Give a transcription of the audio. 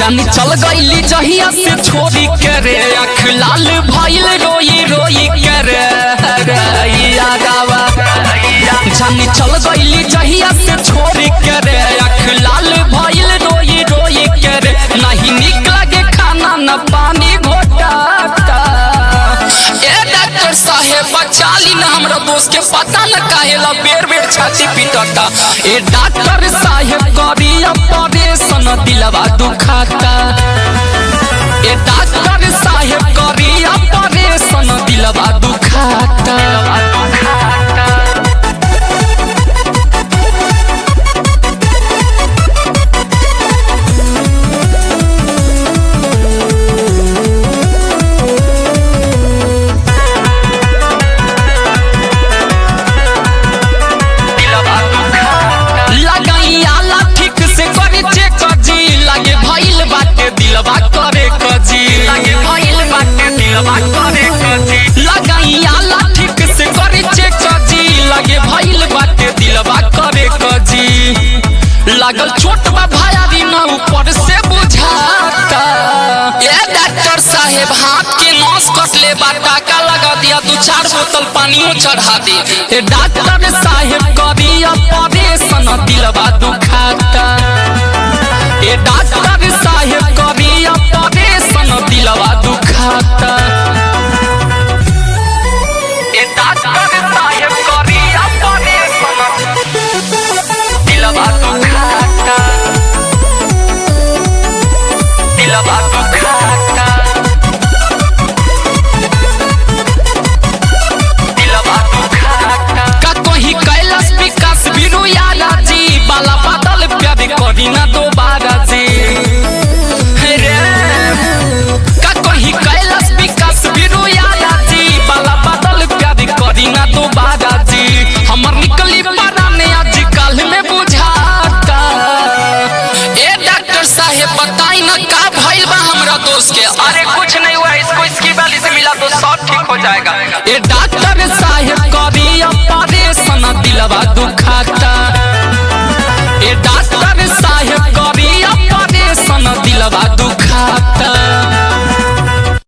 जानी चल गईली जहिया से छोरी के रे अख लाल भइल रोई रोई के रे रैया गावा जानी चल गईली जहिया से छोरी के रे अख लाल भइल रोई रोई के रे नहीं निक लगे खाना न पानी घोटाता ए डॉक्टर साहेब बचाली ना हमरा दोस्त के पता न काहेला बेर बेर छाती पीटता ए डॉक्टर साहेब करी ऑपरेशन दिलवा दुखाता ए डॉक्टर साहेब करी ऑपरेशन दिलवा दुखाता लगाई आला ठीक से करे चेक जी लगे भइल बाटे दिलवा करे कजी लगे भइल बाटे दिलवा करे कजी लगाई आला ठीक से करे चेक जी लगे भइल बाटे दिलवा करे कजी लागल छोट बा भायारी ना ऊपर से बुझाता ए डॉक्टर साहेब हाथ के नस कट ले बा टाका लगा दिया दू चार बोतल पानियो चढ़ा दे ए डॉक्टर साहेब करी ऑपरेशन दिलवा दुखाता ए डॉक्टर साहेब करी ऑपरेशन दिलवा दुखाता ए डॉक्टर साहेब करी ऑपरेशन दिलवा दुखाता दिलवा दुखाता दिलवा दुखाता का कहीं कैलाश विकास बिरु यादा जी बाला बादल प्यार करी ना दोबारा जी हे रे का कहीं कैलाश विकास बिरु यादा जी बाला बादल प्यार करी ना दोबारा जी हमर निकली पराने आज कल में बुझाता ए डॉक्टर साहेब बताई ना का भइल बा हमरा दोस्त के अरे कुछ नहीं हुआ इसको इसकी वाली से मिला तो सब ठीक हो जाएगा ए डॉक्टर साहेब करी ऑपरेशन दिलवा दुखाता